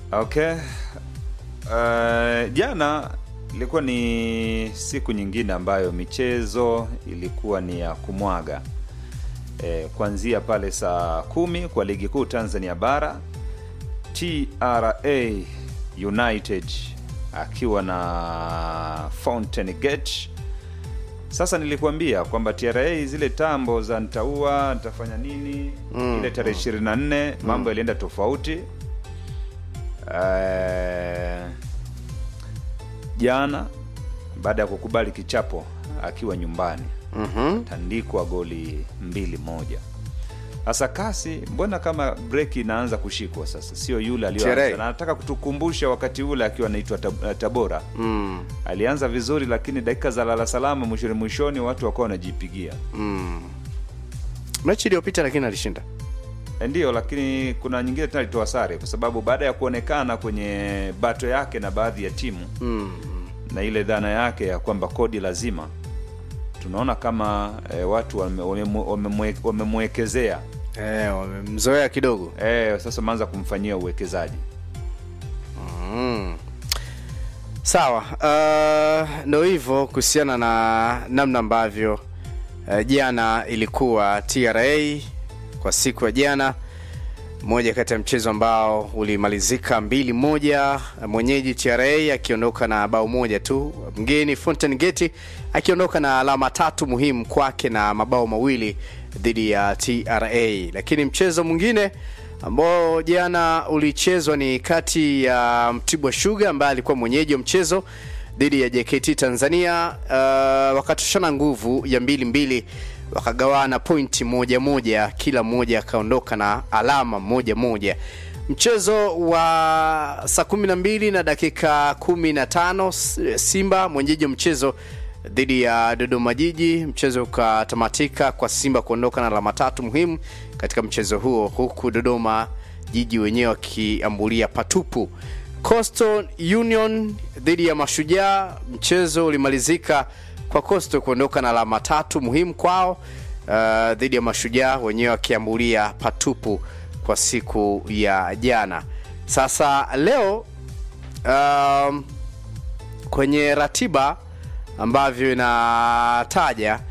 Okay. Uh, jana ilikuwa ni siku nyingine ambayo michezo ilikuwa ni ya kumwaga e, kuanzia pale saa kumi kwa ligi kuu Tanzania bara TRA United akiwa na Fountain Gate. Sasa nilikuambia kwamba TRA zile tambo za nitaua nitafanya nini Mm, ile tarehe ishirini na nne mambo yalienda tofauti. Eh, jana baada ya kukubali kichapo akiwa nyumbani Mhm. tandikwa goli mbili moja. Sasa kasi, mbona kama breki inaanza kushikwa sasa, sio yule aliyoanza. Sherehe. Na nataka kutukumbusha wakati ule akiwa anaitwa Tab- Tabora Mm. alianza vizuri, lakini dakika za lala salama mwishoni mwishoni watu wakawa wanajipigia Mm. Mechi iliyopita lakini alishinda. E, ndiyo, lakini kuna nyingine tena alitoa sare kwa sababu baada ya kuonekana kwenye bato yake na baadhi ya timu Mm. na ile dhana yake ya kwamba kodi lazima, tunaona kama e, watu wamemwe- wamemwe- wamemwekezea Eh, wamemzoea kidogo. e, sasa wameanza kumfanyia uwekezaji. Mm. Sawa, uh, ndo hivyo kuhusiana na namna ambavyo uh, jana ilikuwa TRA kwa siku ya jana, moja kati ya mchezo ambao ulimalizika mbili moja, mwenyeji TRA akiondoka na bao moja tu, mgeni Fountain Gate akiondoka na alama tatu muhimu kwake na mabao mawili dhidi ya TRA. Lakini mchezo mwingine ambao jana ulichezwa ni kati ya Mtibwa Sugar ambaye alikuwa mwenyeji wa mchezo dhidi ya JKT Tanzania. Uh, wakatoshana nguvu ya mbili mbili, wakagawana pointi moja moja, kila mmoja akaondoka na alama moja moja. Mchezo wa saa kumi na mbili na dakika kumi na tano Simba mwenyeji wa mchezo dhidi ya Dodoma Jiji. Mchezo ukatamatika kwa Simba kuondoka na alama tatu muhimu katika mchezo huo, huku Dodoma Jiji wenyewe wakiambulia patupu. Coastal Union dhidi ya Mashujaa, mchezo ulimalizika kwa Coastal kuondoka na alama tatu muhimu kwao uh, dhidi ya Mashujaa wenyewe wakiambulia patupu kwa siku ya jana. Sasa leo um, kwenye ratiba ambavyo inataja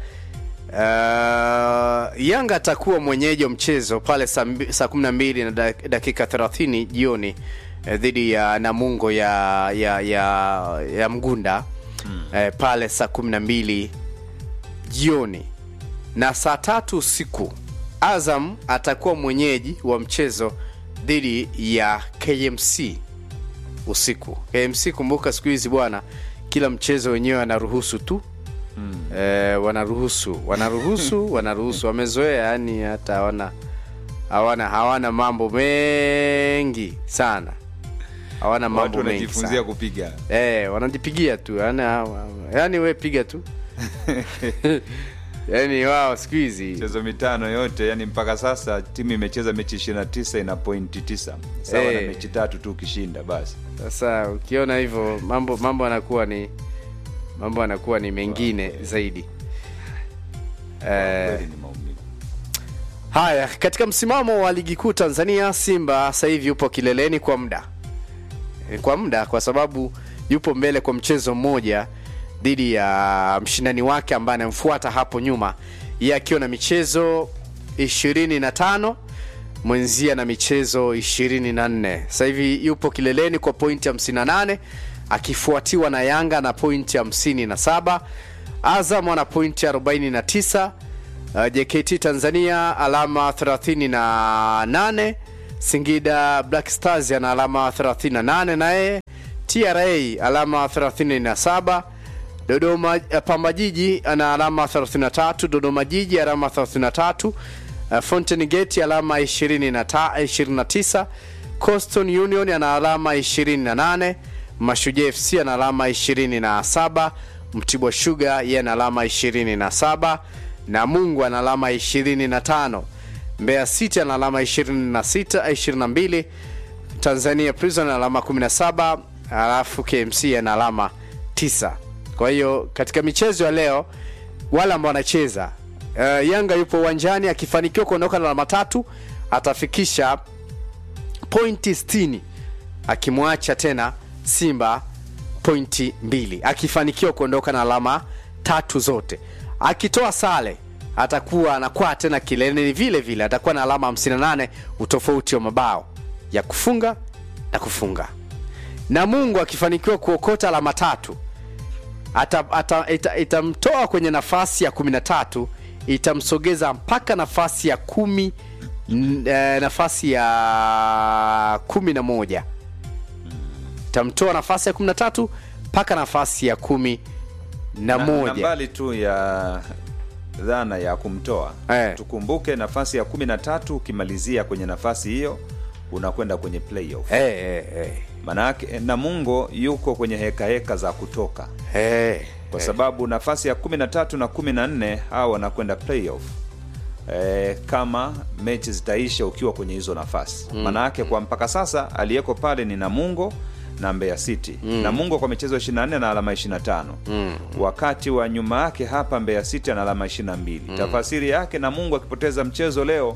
uh, Yanga atakuwa mwenyeji wa mchezo pale saa mbi- saa 12 na dak- dakika 30 jioni eh, dhidi ya Namungo ya ya ya, ya Mgunda eh, pale saa 12 jioni na saa tatu usiku Azam atakuwa mwenyeji wa mchezo dhidi ya KMC usiku. KMC kumbuka, siku hizi bwana, kila mchezo wenyewe wanaruhusu tu eh, wanaruhusu wanaruhusu wanaruhusu, wamezoea yani, hata hawana hawana hawana mambo mengi sana, hawana Watu mambo mengi wanajifunzia sana. kupiga Eh, wanajipigia tu yani, yani we piga tu yani wao siku hizi michezo mitano yote, yani mpaka sasa timu imecheza mechi 29 ina pointi 9 sawa na Eh. mechi tatu tu ukishinda basi. Sasa ukiona hivyo mambo mambo yanakuwa ni mambo yanakuwa ni mengine zaidi. Eh, Kweli ni maumivu. haya, katika msimamo wa ligi kuu Tanzania, Simba sasa hivi yupo kileleni kwa muda Eh, kwa muda, kwa sababu yupo mbele kwa mchezo mmoja dhidi ya mshindani wake ambaye anamfuata hapo nyuma, yeye akiwa na michezo 25 mwenzia na michezo 24. Sasa hivi yupo kileleni kwa pointi 58 akifuatiwa na Yanga na pointi 57, Azam ana pointi 49, uh, JKT Tanzania alama 38, Singida Black Stars ana alama 38 naye TRA alama 37 Dodoma eh, Pamba Jiji ana alama 33, Dodoma Jiji alama 33, uh, Fountain Gate alama 20 na ta- 29, Coastal Union ana alama 28, Mashujaa FC ana alama 27, Mtibwa Sugar yeye ana alama 27, Namungo ana alama 25, Mbeya City ana alama 26 22, Tanzania Prison ana alama 17, alafu KMC ana alama 9. Kwa hiyo katika michezo ya leo wale ambao wanacheza uh, Yanga yupo uwanjani akifanikiwa kuondoka na alama tatu atafikisha pointi 60 akimwacha tena simba pointi mbili akifanikiwa kuondoka na alama tatu zote akitoa sale atakuwa anakwaa tena kileleni vile vile atakuwa na alama 58 utofauti wa mabao ya kufunga na kufunga na mungu akifanikiwa kuokota alama tatu ata, ata, ita, itamtoa kwenye nafasi ya 13 itamsogeza mpaka nafasi ya kumi n- eh, nafasi ya kumi na moja itamtoa nafasi ya 13 mpaka nafasi ya kumi na na, na moja mbali tu ya dhana ya kumtoa Eh. tukumbuke nafasi ya kumi na tatu ukimalizia kwenye nafasi hiyo unakwenda kwenye playoff Eh, eh, eh. manake namungo yuko kwenye heka heka za kutoka Eh, kwa sababu nafasi ya 13 na 14 hawa wanakwenda playoff e, kama mechi zitaisha ukiwa kwenye hizo nafasi mm. maanayake kwa mpaka sasa aliyeko pale ni namungo na mbeya city mm. namungo kwa michezo 24 na alama 25 mm. wakati wa nyuma yake hapa mbeya city ana alama 22 mm. tafasiri yake namungo akipoteza mchezo leo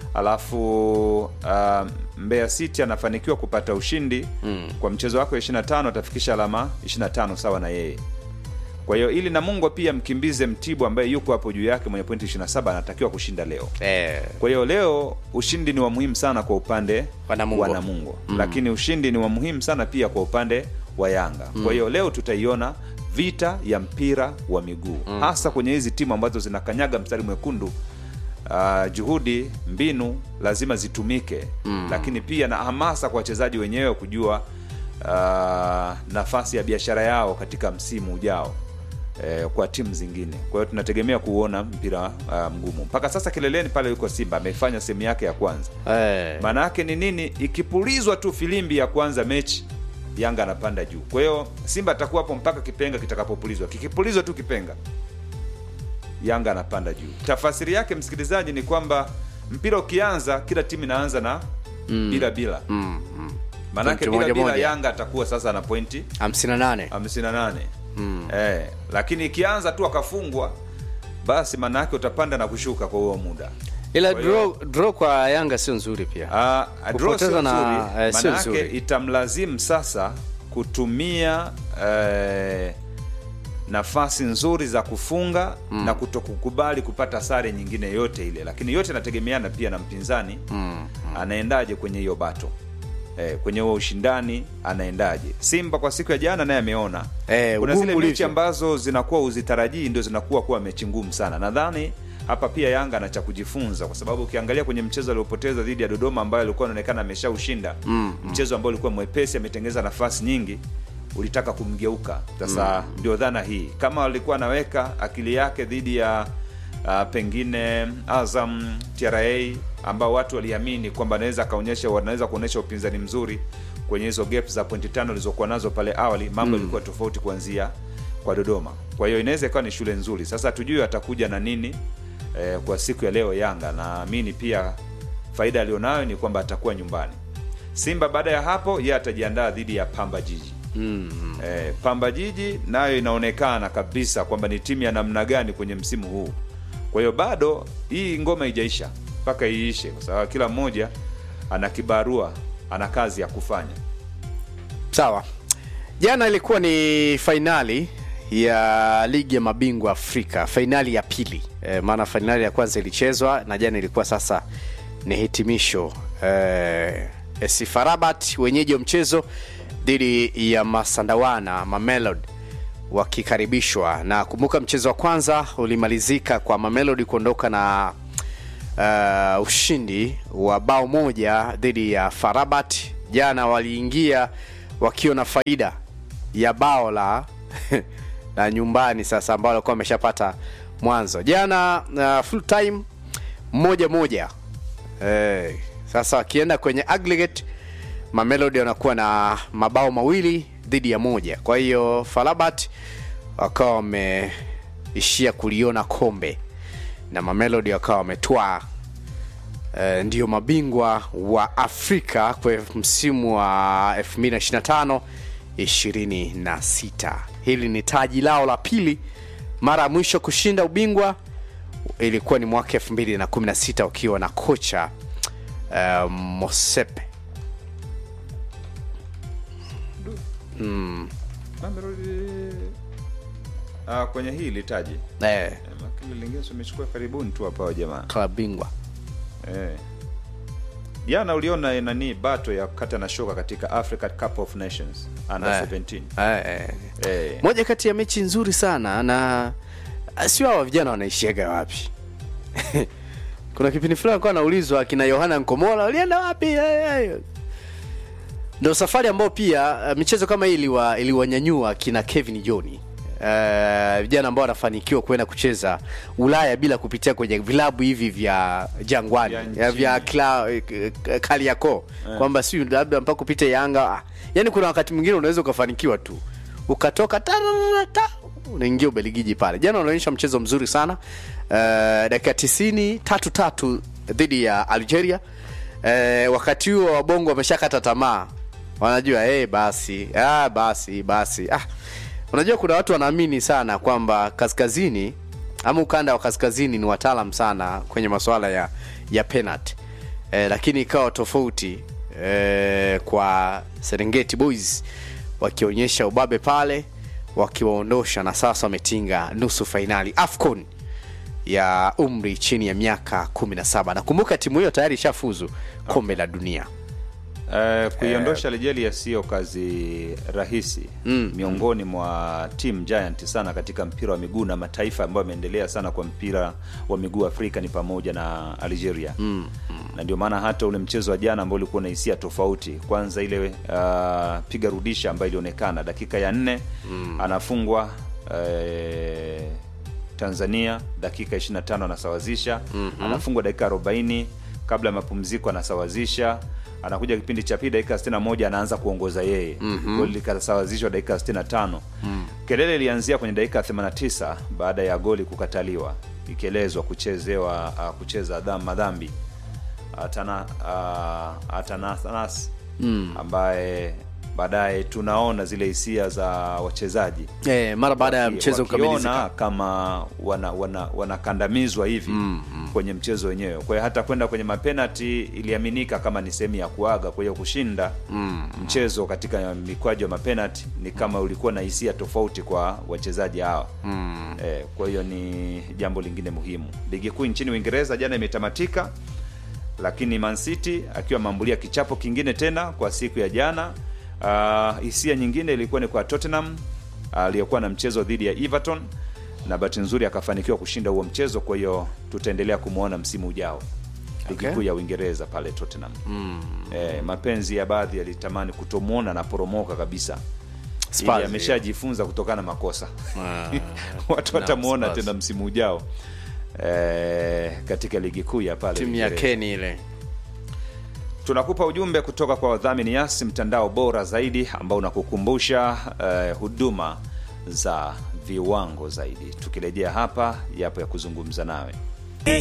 alafu uh, mbeya city anafanikiwa kupata ushindi mm. kwa mchezo wake wa 25 atafikisha alama 25 sawa na yeye kwa hiyo ili namungo pia mkimbize mtibu ambaye yuko hapo juu yake mwenye pointi 27 anatakiwa kushinda leo eh, kwa hiyo leo ushindi ni wa muhimu sana kwa upande Wa Namungo. wa namungo mm. lakini ushindi ni wa muhimu sana pia kwa upande wa yanga mm. kwa hiyo leo tutaiona vita ya mpira wa miguu mm. hasa kwenye hizi timu ambazo zinakanyaga mstari mwekundu Uh, juhudi mbinu lazima zitumike mm. lakini pia na hamasa kwa wachezaji wenyewe kujua uh, nafasi ya biashara yao katika msimu ujao eh, kwa timu zingine kwa hiyo tunategemea kuona mpira uh, mgumu mpaka sasa kileleni pale yuko simba amefanya sehemu yake ya kwanza eh. maana yake ni nini ikipulizwa tu filimbi ya kwanza mechi yanga anapanda juu kwa hiyo simba atakuwa hapo mpaka kipenga kitakapopulizwa kikipulizwa tu kipenga yanga anapanda juu tafasiri yake msikilizaji ni kwamba mpira ukianza kila timu inaanza na mm. bila bila Mm, mm. maanake Pointi bila moja bila moja. yanga atakuwa sasa na pointi 58 58 mm. eh, lakini ikianza tu akafungwa basi maanaake utapanda na kushuka kwa huo muda ila Kwa hiyo- draw, draw kwa yanga sio nzuri pia Ah, draw Kupoteza sio na- nzuri, eh, sio maanake nzuri. itamlazimu sasa kutumia eh, nafasi nzuri za kufunga mm. na kutokukubali kupata sare nyingine yote ile lakini yote inategemeana pia na mpinzani mm. anaendaje kwenye hiyo bato eh, kwenye huo ushindani anaendaje simba kwa siku ya jana naye ameona Eh, kuna ugumu zile mechi ulivyo. ambazo zinakuwa uzitarajii ndio zinakuwa kuwa mechi ngumu sana nadhani hapa pia yanga ana cha kujifunza kwa sababu ukiangalia kwenye mchezo aliopoteza dhidi ya dodoma ambayo alikuwa anaonekana ameshaushinda mm, mchezo ambao ulikuwa mwepesi ametengeza nafasi nyingi ulitaka kumgeuka sasa mm. ndio dhana hii kama alikuwa anaweka akili yake dhidi ya uh, pengine azam tra ambao watu waliamini kwamba anaweza akaonyesha wanaweza kuonyesha upinzani mzuri kwenye hizo gap za pointi tano alizokuwa nazo pale awali mambo yalikuwa tofauti kuanzia kwa dodoma kwa hiyo inaweza ikawa ni shule nzuri sasa tujue atakuja na nini eh, kwa siku ya leo yanga naamini pia faida alionayo ni kwamba atakuwa nyumbani simba baada ya hapo ye atajiandaa dhidi ya pamba jiji mm. eh, pamba jiji nayo inaonekana kabisa kwamba ni timu ya namna gani kwenye msimu huu kwa hiyo bado hii ngoma ijaisha mpaka iishe kwa sababu kila mmoja ana kibarua ana kazi ya kufanya sawa jana ilikuwa ni fainali ya ligi ya mabingwa afrika fainali ya pili e, maana fainali ya kwanza ilichezwa na jana ilikuwa sasa ni hitimisho e, SC Farabat wenyeji wa mchezo dhidi ya masandawana mamelod wakikaribishwa na kumbuka mchezo wa kwanza ulimalizika kwa mamelodi kuondoka na uh, ushindi wa bao moja dhidi ya farabat jana waliingia wakiwa na faida ya bao la la nyumbani sasa ambao walikuwa wameshapata mwanzo jana uh, full time moja moja eh, sasa wakienda kwenye aggregate mamelodi wanakuwa na mabao mawili dhidi ya moja kwa hiyo farabat wakawa wameishia kuliona kombe na mamelodi wakawa wametwaa uh, ndio mabingwa wa afrika kwa msimu wa 225 26 hili ni taji lao la pili mara ya mwisho kushinda ubingwa ilikuwa ni mwaka 216 ukiwa na kocha uh, mosepe mm. Mamelodi ah, kwenye hii litaji eh, Eh, makili lingine tumechukua karibuni tu hapa jamaa klabu bingwa eh. Jana uliona eh, nani bato ya kata na shoka katika Africa Cup of Nations under Eh. 17 eh, eh. eh. moja kati ya mechi nzuri sana na sio hawa vijana wanaishiaga wapi kuna kipindi fulani alikuwa anaulizwa akina yohana nkomola walienda wapi Eh, eh. ndo safari ambayo pia uh, michezo kama hii iliwa- iliwanyanyua kina kevin joni Uh, vijana ambao wanafanikiwa kuenda kucheza ulaya bila kupitia kwenye vilabu hivi vya jangwani Vya ya nchini. vya kla, eh, kaliako kwamba si labda mpaka upite yanga ah. yani kuna wakati mwingine unaweza ukafanikiwa tu ukatoka tararata, unaingia ubeligiji pale jana unaonyesha mchezo mzuri sana uh, dakika tisini tatu tatu dhidi ya algeria uh, wakati huo wabongo wameshakata tamaa wanajua hey, basi ah, basi basi ah. unajua kuna watu wanaamini sana kwamba kaskazini ama ukanda wa kaskazini ni wataalam sana kwenye masuala ya ya penalty eh, lakini ikawa tofauti eh, kwa serengeti boys wakionyesha ubabe pale wakiwaondosha na sasa wametinga nusu fainali afcon ya umri chini ya miaka 17 nakumbuka timu hiyo tayari ishafuzu kombe la dunia Uh, kuiondosha Algeria sio kazi rahisi mm. miongoni mwa team giant sana katika mpira wa miguu na mataifa ambayo yameendelea sana kwa mpira wa miguu Afrika ni pamoja na Algeria mm. na ndio maana hata ule mchezo wa jana ambao ulikuwa na hisia tofauti. Kwanza ile uh, piga rudisha ambayo ilionekana dakika ya nne mm. anafungwa uh, Tanzania dakika 25 anasawazisha mm-hmm. anafungwa dakika 40 kabla ya mapumziko anasawazisha anakuja kipindi cha pili dakika 61 anaanza kuongoza yeye mm-hmm. goli likasawazishwa dakika 65 mm. kelele ilianzia kwenye dakika 89 baada ya goli kukataliwa ikielezwa kuchezewa uh, kucheza dham, madhambi Atana, uh, Atananas mm. ambaye baadaye tunaona zile hisia za wachezaji eh, mara baada ya waki- mchezo wakiona kukamilika kama wana, wana, wanakandamizwa hivi mm, mm. kwenye mchezo wenyewe kwa hiyo hata kwenda kwenye mapenati iliaminika kama ni sehemu ya kuaga kwa hiyo kushinda mm, mchezo katika mikwaju ya mapenati ni kama ulikuwa na hisia tofauti kwa wachezaji hawa mm. eh, kwa hiyo ni jambo lingine muhimu ligi kuu nchini uingereza jana imetamatika lakini Man City akiwa ameambulia kichapo kingine tena kwa siku ya jana. Uh, hisia nyingine ilikuwa ni kwa Tottenham aliyokuwa na mchezo dhidi ya Everton na bahati nzuri akafanikiwa kushinda huo mchezo. Kwa hiyo tutaendelea kumwona msimu ujao ligi Okay. kuu ya Uingereza pale Tottenham. Mm. Eh, mapenzi ya baadhi yalitamani kutomwona na poromoka kabisa Spurs, ili ameshajifunza kutokana na makosa Ah, watu naam, watamuona Spurs. tena msimu ujao eh, katika ligi kuu ya pale timu ya Uingereza. keni ile tunakupa ujumbe kutoka kwa wadhamini yasi mtandao bora zaidi ambao unakukumbusha eh, huduma za viwango zaidi tukirejea hapa yapo ya kuzungumza nawe